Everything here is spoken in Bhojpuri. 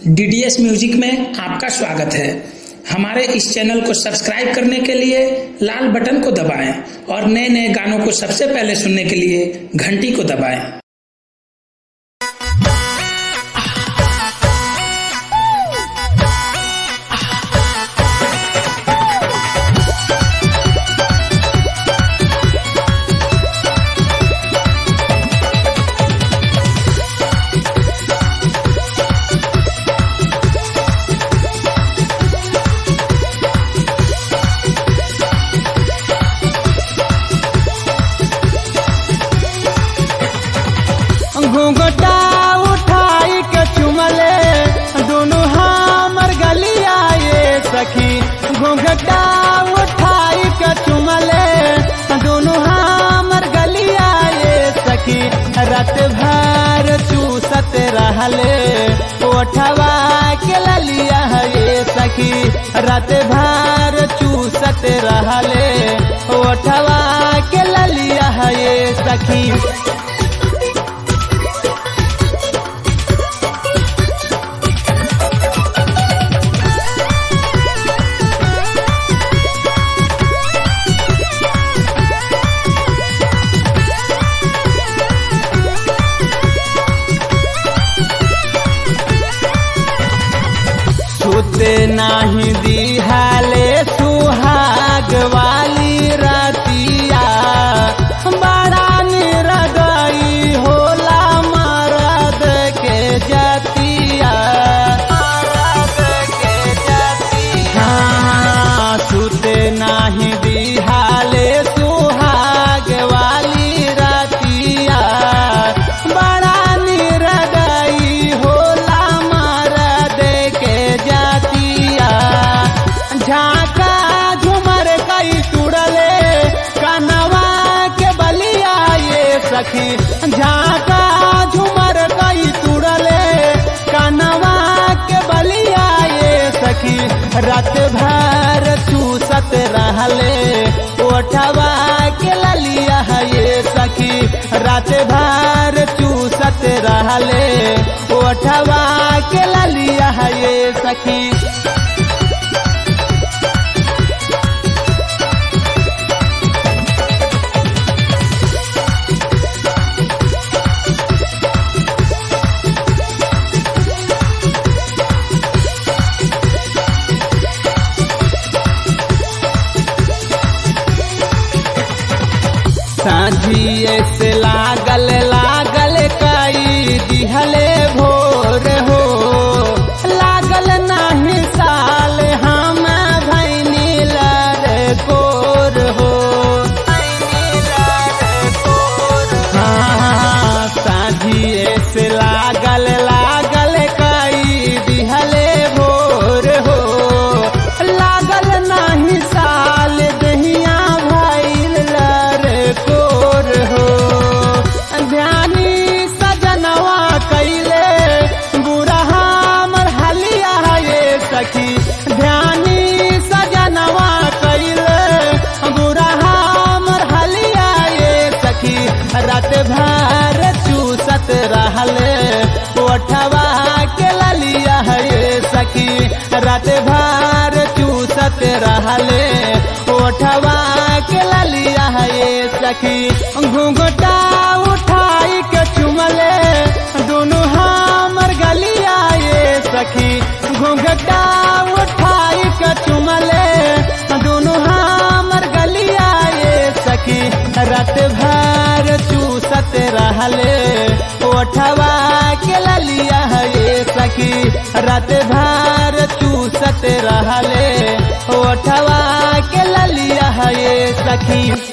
डीडीएस म्यूजिक में आपका स्वागत है हमारे इस चैनल को सब्सक्राइब करने के लिए लाल बटन को दबाएं और नए नए गानों को सबसे पहले सुनने के लिए घंटी को दबाएं घूंघटा उठाई के चुमले दोनों हमर गलिया ये सखी घूंघटा उठाई के चुमले दोनों हमर गलिया ये सखी रात भर चूसत रहले ओठवा के ललिया ये सखी रात भर चूसत रहले ओठवा के ललिया ये सखी सुते नाही दिहाले सुहाग वाली रतिया बड़ा निरगई होला मरद के जतिया मरद के जतिया हाँ, सुते नाही दिहाले सुहाग वाली रतिया बड़ा निरगई होला मरद के जातिया झाका झुमर कई तुड़ले कनवा के बलिया ये सखी झाका झुमर कई तुड़ले कनवा के बलिया ये सखी रात भर चूसत रहले ओठवा के ललिया ये सखी रात भर चूसत रहले ओठवा के ललिया ये सखी साझिए से लागल लागल कई दिहले भोर हो लागल नाही साल हम भैनी लर कोर हो हाँ, साझिए से लागल लागल कई दिहले भोर हो लागल नाही साल दहिया भैल लर कोर हो ध्यानी सजनवा कैले बुरा हमर हलिया ये सखी ध्यानी सजनवा कैले बुरा हमर हलिया ये सखी रात भर चूसत रहले ओठवा के ललिया ये सखी रात भर चूसत रहले ओठवा के ललिया ये सखी घूंघटा उठाई के चुमले दोनों हमर गलिया ये सखी घूंघटा उठाई के चुमले दोनों हमर गलिया ये सखी रात भर चूसत रहले ओठवा के ललिया ये सखी रात भर चूसत रहले ओठवा के ललिया ये सखी